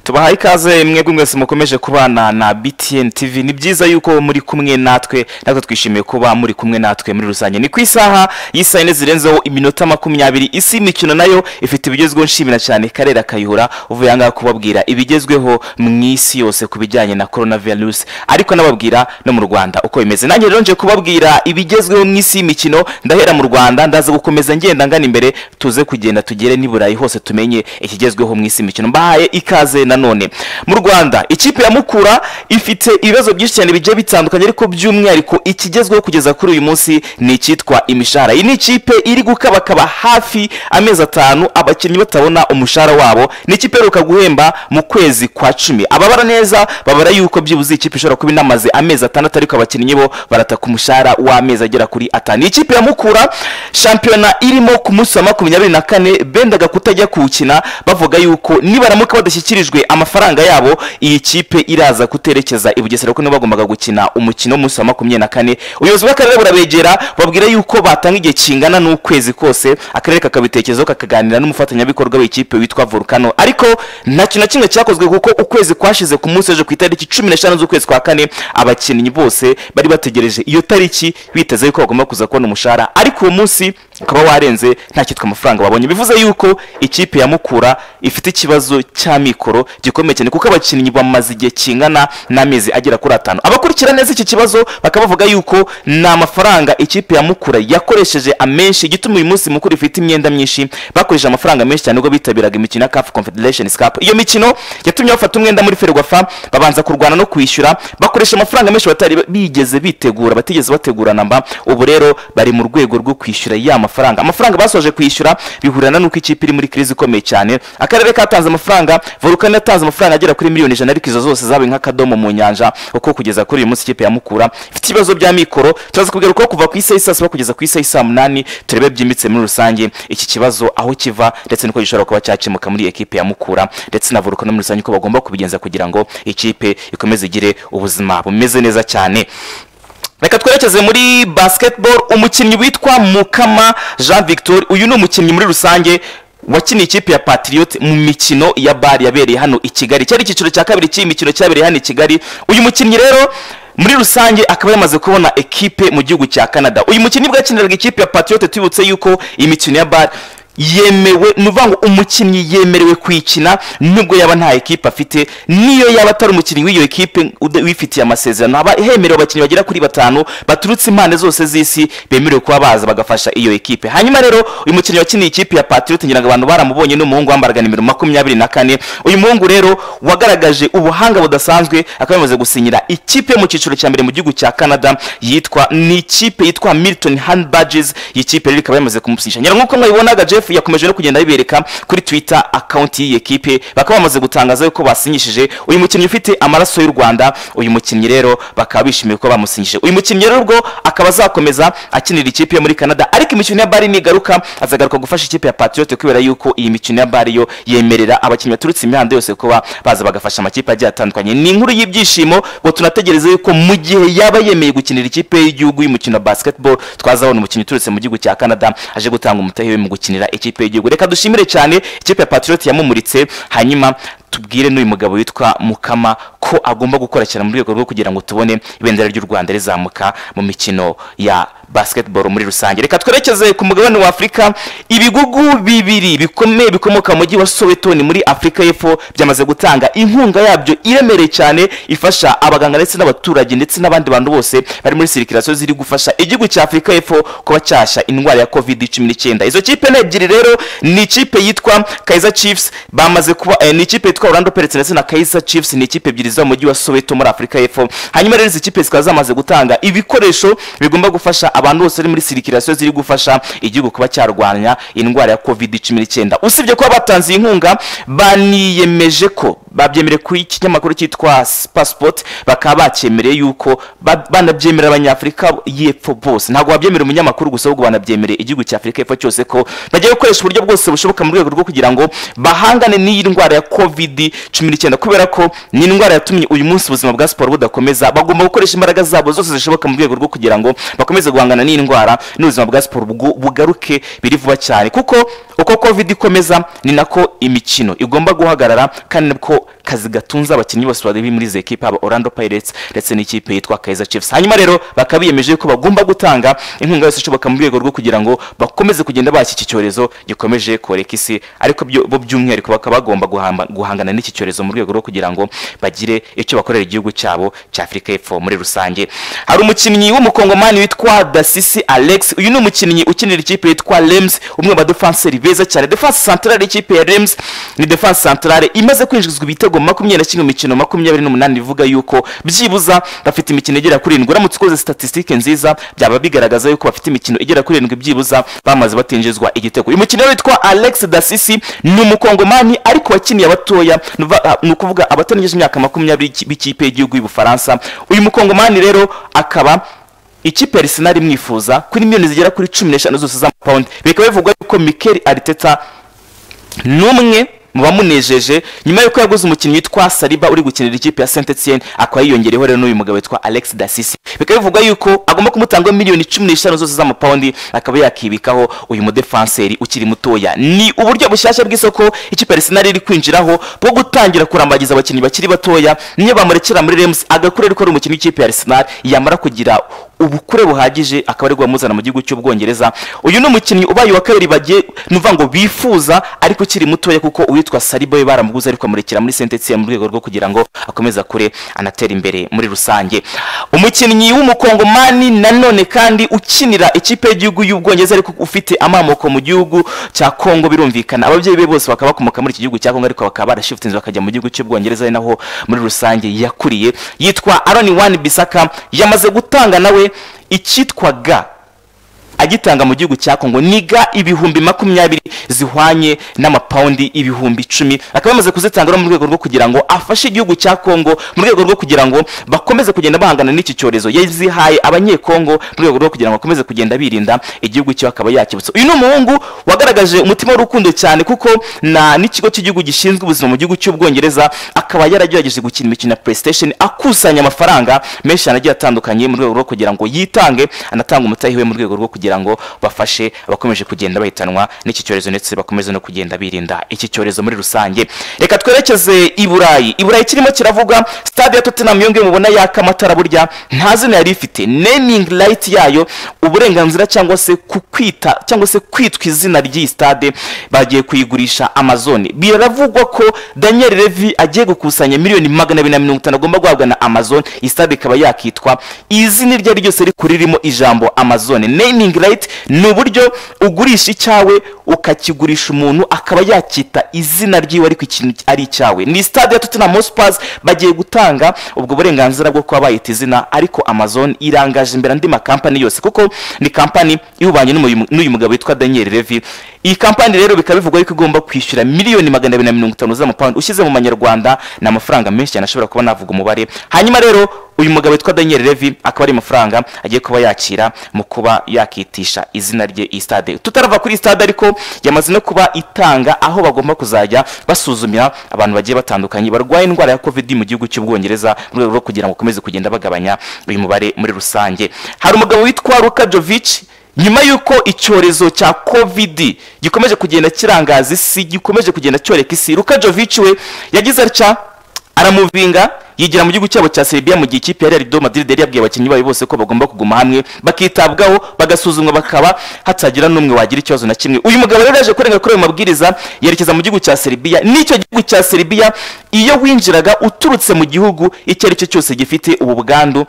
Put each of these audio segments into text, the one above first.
tubahaye ikaze mwebwe mwese mukomeje kubana na btn tv ni byiza yuko muri kumwe natwe natwe twishimiye kuba muri kumwe natwe muri rusange ni ku isaha y'isaha yine zirenzeho iminota makumyabiri isi imikino nayo ifite ibigezweho nshimira cyane karera kayihura uvuye ahangaha kubabwira ibigezweho mu isi yose ku bijyanye na korona virusi ariko nababwira no mu rwanda uko bimeze nanjye rero nje kubabwira ibigezweho mu isi y'imikino ndahera mu rwanda ndaza gukomeza ngenda ngana imbere tuze kugenda tugere n'i burayi hose tumenye ikigezweho mu isi y'imikino mbahaye ikaze nanone mu rwanda ikipe ya mukura ifite ibibazo byinshi cyane bigiye bitandukanye ariko by'umwihariko ikigezweho kugeza kuri uyu munsi ni icyitwa imishahara iyi ni ikipe iri gukabakaba hafi amezi atanu abakinnyi batabona umushahara wabo ni ikipe iheruka guhemba mu kwezi kwa cumi ababara neza babara yuko byibuze ikipe ishobora kuba inamaze amezi atandatu ariko abakinnyi bo barataka umushahara w'amezi agera kuri atanu Iyi ikipe ya mukura shampiyona irimo ku munsi wa makumyabiri na kane bendaga kutajya kuwukina bavuga yuko nibaramuka badashyikirijwe amafaranga yabo iyi kipe iraza kuterekeza i bugesera kuko nibo bagombaga gukina umukino w'umunsi wa makumyabiri na kane ubuyobozi bw'akarere burabegera babwira yuko batanga igihe kingana n'ukwezi kose akarere kakabitekerezaho kakaganira n'umufatanyabikorwa w'ikipe witwa volcano ariko nta kintu na kimwe cyakozwe kuko ukwezi kwashize ku munsi w'ejo ku itariki cumi n'eshanu z'ukwezi kwa kane abakinnyi bose bari bategereje iyo tariki biteze yuko bagomba kuza kubona umushahara ariko uwo munsi ukaba warenze nta cyitwa amafaranga babonye bivuze yuko ikipe ya mukura ifite ikibazo cy'amikoro gikomeye cyane kuko abakinnyi bamaze igihe kingana n'amezi agera kuri atanu abakurikira neza iki kibazo bakaba bavuga yuko ni amafaranga ikipe ya mukura yakoresheje amenshi igituma uyu munsi mukuru ifite imyenda myinshi bakoresheje amafaranga menshi cyane ubwo bitabiraga imikino ya CAF confederation cup iyo mikino yatumye bafata umwenda muri ferwafa babanza kurwana no kwishyura bakoresha amafaranga menshi batari bigeze bitegura batigeze bategura namba ubu rero bari mu rwego rwo kwishyura ya mafaranga amafaranga basoje kwishyura bihurana n'uko ikipe iri muri crise ikomeye cyane akarere katanze amafaranga volcano yatanze amafaranga agera kuri miliyoni ijana ariko izo zose zabaye nk'akadomo mu nyanja uko kugeza kuri uyu munsi ikipe ya mukura ifite ibibazo bya mikoro turaza kubigarukaho kuva ku isaha y'isaa saba kugeza ku isaha y'isaa munani turebe byimbitse muri rusange iki kibazo aho kiva ndetse n'uko gishobora kuba cyakemuka muri ekipe ya mukura ndetse na volcano muri rusange uko bagomba kubigenza kugira ngo ikipe ikomeze igire ubuzima bumeze neza cyane reka twerekeze muri basketball umukinnyi witwa mukama jean victor uyu ni umukinnyi muri rusange wakiniye ikipe ya patriot mu mikino ya bari yabereye hano i kigali cyari icyiciro cya kabiri cy'iyi mikino cyabereye hano i kigali uyu mukinnyi rero muri rusange akaba yamaze kubona ekipe mu gihugu cya canada uyu mukinnyi bwakiniraga ikipe ya patriot tubibutse yuko imikino ya bari yemewe ni ukuvuga ngo umukinnyi yemerewe kuyikina nubwo yaba nta ekipe afite niyo yaba atari umukinnyi w'iyo ekipe wifitiye amasezerano haba hemerewe abakinnyi bagera kuri batanu baturutse impande zose z'isi bemerewe kuba baza bagafasha iyo ekipe hanyuma rero uyu mukinnyi wakiniye ikipe ya patriot ngira ngo abantu baramubonye ni umuhungu wambaraga nimero makumyabiri na kane uyu muhungu rero wagaragaje ubuhanga budasanzwe akaba yamaze gusinyira ikipe yo mu cyiciro cya mbere mu gihugu cya canada yitwa ni ikipe yitwa milton hand badges iyi kipe rero ikaba yamaze kumusinyisha ngira nk'uko mwabibonaga jeff yakomeje no kugenda bibereka kuri twitter akawunti y'iyi ekipe bakaba bamaze gutangaza ko basinyishije uyu mukinnyi ufite amaraso y'u rwanda uyu mukinnyi rero bakaba bishimiye ko bamusinyishije uyu mukinnyi rero ubwo akaba azakomeza akinira ikipe yo muri canada ariko imikino ya bari nigaruka azagaruka gufasha ikipe ya patriot kubera yuko iyi mikino ya bari yo yemerera abakinnyi baturutse imihanda yose kuba baza bagafasha amakipe agiye atandukanye ni inkuru y'ibyishimo ngo tunategereze yuko mu gihe yaba yemeye gukinira ikipe y'igihugu y'umukino wa basketball twazabona umukinnyi uturutse mu gihugu cya canada aje gutanga umutahe we mu gukinira ikipe y'igihugu reka dushimire cyane ikipe ya patriot yamumuritse hanyuma tubwire n'uyu mugabo witwa mukama ko agomba gukora cyane mu rwego rwo kugira ngo tubone ibendera ry'u rwanda rizamuka mu mikino ya basketball muri rusange reka twerekeze ku mugabane wa afurika ibigugu bibiri bikomeye bikomoka mu mujyi wa sowetoni muri afurika y'epfo byamaze gutanga inkunga yabyo iremereye cyane ifasha abaganga ndetse n'abaturage ndetse n'abandi bantu bose bari muri sirikirasiyo ziri gufasha igihugu cya afurika y'epfo kuba cyasha indwara ya covid cumi n'icyenda izo kipe ni ebyiri rero ni ikipe yitwa kaiza chiefs bamaze kuba eh, ni ikipe yitwa orlando perez ndetse na kaiza chiefs ni ikipe ebyiri zo mu mujyi wa soweto muri afurika y'epfo hanyuma rero izi kipe zikaba zamaze gutanga ibikoresho bigomba gufasha abantu bose bari muri sirikirasiyo ziri gufasha igihugu kuba cyarwanya indwara ya covid cumi n'icyenda usibye kuba batanze iyi nkunga baniyemeje ko babyemereye ku kinyamakuru cyitwa pasipoti bakaba bakemereye yuko banabyemerera abanyafurika y'epfo bose ntabwo babyemerera umunyamakuru gusa ahubwo banabyemereye igihugu cya afurika y'epfo cyose ko bagiye gukoresha uburyo bwose bushoboka mu rwego rwo kugira ngo bahangane n'iyi ndwara ya covid cumi n'icyenda kubera ko ni indwara yatumye uyu munsi ubuzima bwa siporo budakomeza bagomba gukoresha imbaraga zabo zose zishoboka mu rwego rwo kugira ngo bakomeze guhangana n'iyi ndwara n'ubuzima bwa siporo bugaruke biri vuba cyane kuko uko covid ikomeza ni nako imikino igomba guhagarara kandi nako kazi gatunze abakinnyi bose bari muri izi ekipe haba orlando pirates ndetse n'ikipe yitwa kaiza chiefs hanyuma rero bakaba biyemeje ko bagomba gutanga inkunga yose ishoboka mu rwego rwo kugira ngo bakomeze kugenda bahashya iki cyorezo gikomeje koreka isi ariko byo- bo by'umwihariko bakaba bagomba guhamba- guhangana n'iki cyorezo mu rwego rwo kugira ngo bagire icyo bakorera igihugu cyabo cya afurika y'epfo muri rusange hari umukinnyi w'umukongomani witwa dasisi alex uyu ni umukinnyi ukinira ikipe yitwa rems umwe mu badefanseri beza cyane defanse santarare y'ikipe ya rems ni defanse santarare imaze kwinjizwa ibitego makumyabiri na kimwe mu mikino makumyabiri n'umunani bivuga yuko byibuze bafite imikino igera kuri irindwi uramutse ukoze statisitike nziza byaba bigaragaza yuko bafite imikino igera kuri irindwi byibuze bamaze batinjizwa igitego uyu mukinnyi rero witwa alex dasisi ni umukongomani ariko wakiniye abatoya ni uva- ni ukuvuga abatarengeje imyaka makumyabiri b'ikipe y'igihugu y'ubufaransa uyu mukongomani rero akaba ikipe ya Arsenal imwifuza kuri miliyoni zigera kuri cumi n'eshanu zose z'amapawundi bikaba bivugwa yuko Mikel Arteta n'umwe mu bamunejeje nyuma y'uko yaguze umukinnyi witwa saliba uri gukinira ikipe ya saint etienne akaba yiyongereyeho rero n'uyu mugabo witwa alex dasisi bikaba bivugwa yuko agomba kumutanga miliyoni cumi n'eshanu zose z'amapawundi akaba yakibikaho uyu mudefanseri ukiri mutoya ni uburyo bushyashya bw'isoko ikipe ya arsenal iri kwinjiraho bwo gutangira kurambagiza abakinnyi bakiri batoya niyo bamurekera muri rems agakura ariko ari umukinnyi w'ikipe ya arsenal yamara kugira ubukure buhagije akaba ari amuzana mu gihugu cy'ubwongereza uyu ni umukinnyi ubaye uwa kabiri bagiye ni ukuvuga ngo bifuza ariko ukiri mutoya kuko uwitwa saribo we baramuguze ariko amurekera muri sentetsi mu rwego rwo kugira ngo akomeze akure anatera imbere muri rusange umukinnyi w'umukongomani nanone kandi ukinira ikipe y'igihugu y'ubwongereza ariko ufite amamoko mu gihugu cya kongo birumvikana ababyeyi be bose bakaba bakomoka muri iki gihugu cya kongo ariko bakaba barashifutinze bakajya mu gihugu cy'ubwongereza ari naho muri rusange yakuriye yitwa aroni wani bisaka yamaze gutanga nawe icyitwa ga agitanga mu gihugu cya kongo ni ga ibihumbi makumyabiri zihwanye n'amapawundi ibihumbi icumi akaba yamaze kuzitanga no mu rwego rwo kugira ngo afashe igihugu cya kongo mu rwego rwo kugira ngo bakomeze kugenda bahangana n'iki cyorezo yazihaye abanyekongo mu rwego rwo kugira ngo bakomeze kugenda birinda igihugu cyiwe akaba yakibutsa uyu ni umuhungu wagaragaje umutima w'urukundo cyane kuko na n'ikigo cy'igihugu gishinzwe ubuzima mu gihugu cy'ubwongereza akaba yaragerageje gukina imikino ya playstation akusanya amafaranga menshi cyane agiye atandukanye mu rwego rwo kugira ngo yitange anatanga umutahi we mu rwego rwo kugira ngo bafashe abakomeje kugenda bahitanwa n'iki cyorezo ndetse bakomeze no kugenda birinda iki cyorezo muri rusange reka twerekeze i burayi i burayi kirimo kiravuga stade ya tottenham yongeye mubona yaka amatara burya nta zina yari ifite naming light yayo uburenganzira cyangwa se ku kwita cyangwa se kwitwa izina ry'iyi stade bagiye kuyigurisha amazon biravugwa ko daniel levi agiye gukusanya miliyoni magana abiri na mirongo itanu agomba guhabwa na amazon iyi stade ikaba yakitwa izina iryo ari ryo ryose rikuri ririmo ijambo amazon naming right ni uburyo ugurisha icyawe ukakigurisha umuntu akaba yacyita izina ry'iwe ariko ikintu ari icyawe ni stade ya tottenham hotspurs bagiye gutanga ubwo burenganzira bwo kuba bayita izina ariko amazon irangaje imbere andi makampani yose kuko ni kampani ihubanye n'uyu- n'uyu mugabo witwa daniel levi iyi kampani rero bikaba bivugwa yuko igomba kwishyura miliyoni magana abiri na mirongo itanu z'amapawundi ushyize mu manyarwanda ni amafaranga menshi cyane ashobora kuba navuga umubare hanyuma rero uyu mugabo witwa daniel levi akaba ari amafaranga agiye kuba yakira mu kuba yakitisha izina rye iyi stade tutarava kuri iyi stade ariko yamaze no kuba itanga aho bagomba kuzajya basuzumira abantu bagiye batandukanye barwaye indwara ya covid mu gihugu cy'ubwongereza mu rwego rwo kugira ngo bakomeze kugenda bagabanya uyu mubare muri rusange hari umugabo witwa luka jovic nyuma y'uko icyorezo cya covid gikomeje kugenda kirangaza isi gikomeje kugenda cyoreka isi luka jovic we yagize atya aramuvinga yigira mu gihugu cyabo cya serbia mu gihe ikipe yari rido madrid yari yabwiye abakinnyi bayo bose ko bagomba kuguma hamwe bakitabwaho bagasuzumwa bakaba hatagira n'umwe wagira ikibazo na kimwe uyu mugabo rero yaje kurenga kuri ayo mabwiriza yerekeza mu gihugu cya serbia n'icyo gihugu cya serbia iyo winjiraga uturutse mu gihugu icyo ari cyo cyose gifite ubu bwandu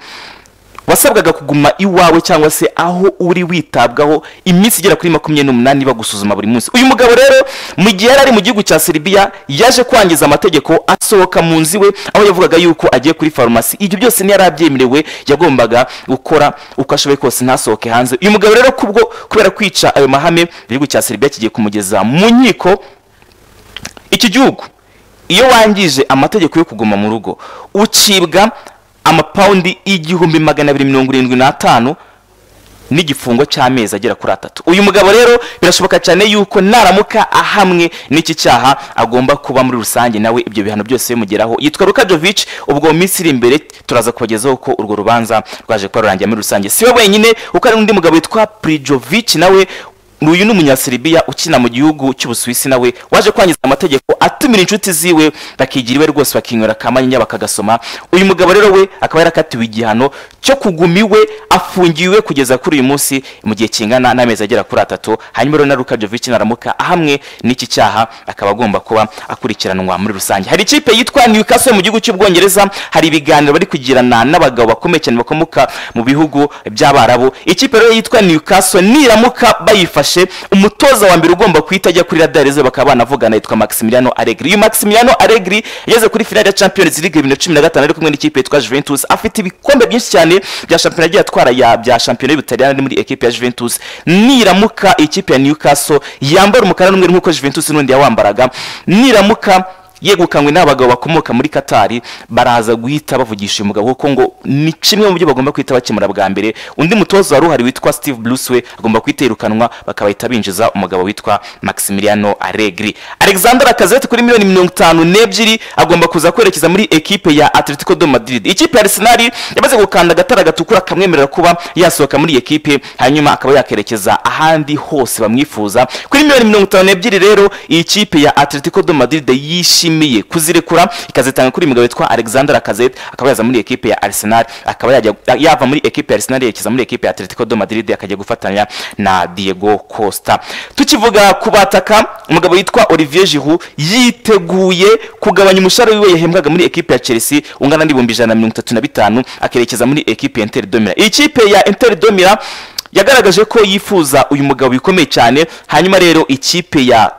wasabwaga kuguma iwawe cyangwa se aho uri witabwaho iminsi igera kuri makumyabiri n'umunani bagusuzuma buri munsi uyu mugabo rero mu gihe yari ari mu gihugu cya serbia yaje kwangiza amategeko asohoka mu nzu iwe aho yavugaga yuko agiye kuri farumasi ibyo byose ntiyari abyemerewe yagombaga gukora uko ashoboye kose ntasohoke hanze uyu mugabo rero kubwo kubera kwica ayo mahame igihugu cya serbia kigiye kumugeza mu nkiko iki gihugu iyo wangije amategeko yo kuguma mu rugo ucibwa amapawundi igihumbi magana abiri mirongo irindwi n'atanu n'igifungo cy'amezi agera kuri atatu uyu mugabo rero birashoboka cyane yuko naramuka ahamwe n'iki cyaha agomba kuba muri rusange nawe ibyo bihano byose bimugeraho yitwa lukajovic ubwo mu minsi iri imbere turaza kubagezaho ko urwo rubanza rwaje kuba rurangiye muri rusange si we wenyine kuko hari n'undi mugabo witwa prijovic nawe uyu ni umunyasiribiya ukina mu gihugu cy'ubusuwisi nawe waje kwangiza amategeko atumira inshuti ziwe bakigira iwe rwose bakinywera akamanyenya bakagasoma uyu mugabo rero we akaba yarakatiwe igihano cyo kuguma iwe afungiwe kugeza kuri uyu munsi mu gihe kingana n'amezi agera kuri atatu hanyuma rero na Luka Jovic naramuka ahamwe n'iki cyaha akaba agomba kuba akurikiranwa muri rusange hari ikipe yitwa Newcastle mu gihugu cy'ubwongereza hari ibiganiro bari kugirana n'abagabo bakomeye cyane bakomoka mu bihugu by'abarabu ikipe rero yitwa Newcastle niramuka bayifashe umutoza wa mbere ugomba kuhita ajya kuri Radar Reserve bakaba banavugana yitwa Maximiliano Allegri uyu Maximiliano Allegri yageze kuri finale ya Champions League bibiri na cumi na gatanu ari kumwe n'ikipe yitwa Juventus afite ibikombe byinshi cyane bya shampiyona agiye atwara ya bya shampiyona y'Ubutaliyani muri ekipe ya Juventus niramuka ikipe ya Newcastle yambara umukara n'umweru nk'uko Juventus n'undi yawambaraga niramuka yegukanywe n'abagabo bakomoka muri katari baraza guhita bavugisha uyu mugabo kuko ngo ni kimwe mu byo bagomba guhita bakemura bwa mbere undi mutoza wari uhari witwa steve bruce we agomba guhita yirukanwa bakabahita binjiza umugabo witwa maximiliano aregri alexander akazete kuri miliyoni mirongo itanu n'ebyiri agomba kuza kwerekeza muri ekipe ya atletico do madrid ikipe ya arsenal yamaze gukanda agatara gatukura kamwemerera kuba yasohoka muri iyi ekipe hanyuma akaba yakerekeza ahandi hose bamwifuza kuri miliyoni mirongo itanu n'ebyiri rero iyi kipe ya atletico do madrid yishimiye yishimiye kuzirekura ikazitanga kuri mugabo witwa Alexander Lacazette akaba yaza muri ekipe ya Arsenal akaba yajya yava muri ekipe ya Arsenal yerekeza muri ekipe ya Atletico do Madrid akajya gufatanya na Diego Costa tukivuga kubataka umugabo witwa Olivier Giroud yiteguye kugabanya umushahara wiwe yahembwaga muri ekipe ya Chelsea ungana n'ibihumbi ijana na mirongo itatu na bitanu akerekeza muri ekipe ya Inter de Milan iyi kipe ya Inter de Milan yagaragaje ko yifuza uyu mugabo bikomeye cyane hanyuma rero ikipe ya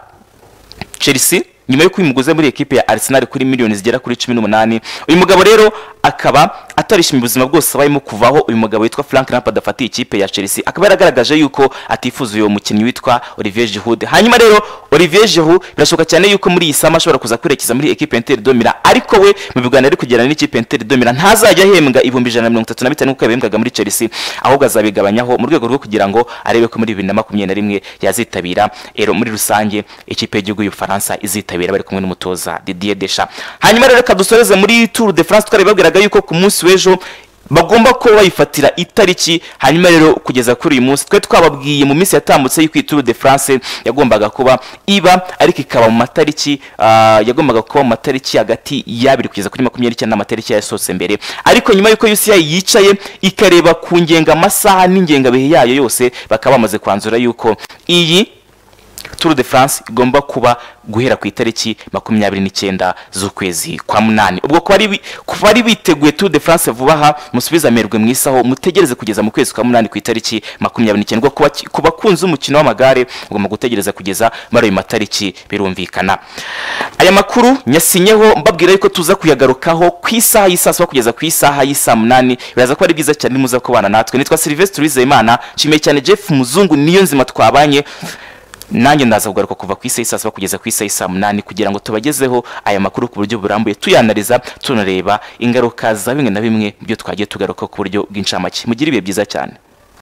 Chelsea nyuma y'uko uyu muguze muri ekipe ya Arsenal kuri miliyoni zigera kuri cumi n'umunani uyu mugabo rero akaba atarishimiye ubuzima bwose abayemo kuvaho uyu mugabo witwa Frank Lampard afatiye ikipe ya Chelsea akaba yaragaragaje yuko atifuza uyu mukinnyi witwa Olivier Giroud hanyuma rero Olivier Giroud birashoboka cyane yuko muri iyi sama ashobora kuza kwerekeza muri ekipe Inter de Milan ariko we mu biganiro ari kugirana n'ikipe Inter de Milan ntazajya ahembwa ibihumbi ijana na mirongo itatu na bitanu nk'uko yabihembwaga muri Chelsea ahubwo azabigabanyaho mu rwego rwo kugira ngo arebe ko muri bibiri na makumyabiri na rimwe yazitabira ero muri rusange ikipe y'igihugu y'Ubufaransa izitabira bari kumwe n'umutoza Didier Deschamps hanyuma rero reka dusoreze muri Tour de France twaribabwiraga biragaragara yuko ku munsi w'ejo bagomba kuba bayifatira itariki hanyuma rero kugeza kuri uyu munsi twe twababwiye mu minsi yatambutse y'uko iyi tour de france yagombaga kuba iba ariko ikaba mu matariki yagombaga kuba mu matariki hagati y'abiri kugeza kuri makumyabiri n'icyenda amatariki yasohotse mbere ariko nyuma y'uko uci yicaye ikareba ku ngenga amasaha n'ingengabihe yayo yose bakaba bamaze kwanzura yuko iyi tour de france igomba kuba guhera ku itariki makumyabiri n'icyenda z'ukwezi kwa munani ubwo kuba ari biteguye tour de france vuba aha musubize amerwe mu isaho mutegereze kugeza mu kwezi kwa munani ku itariki makumyabiri n'icyenda ku bakunzi umukino w'amagare ugomba gutegereza kugeza muri ayo matariki birumvikana aya makuru nyasinyeho mbabwira yuko tuza kuyagarukaho ku isaha y'isaa saba kugeza ku isaha y'isaa munani biraza kuba ari byiza cyane nimuza kubana natwe nitwa silivesitiri wizeyimana nshimiye cyane jeff muzungu niyo nzima twabanye nanjye ndaza kugaruka kuva ku isaha saba kugeza ku isaha saa munani kugira ngo tubagezeho aya makuru ku buryo burambuye tuyanariza tunareba ingaruka za bimwe na bimwe mu byo twagiye tugaruka ku buryo bw'incamake mugire ibihe byiza cyane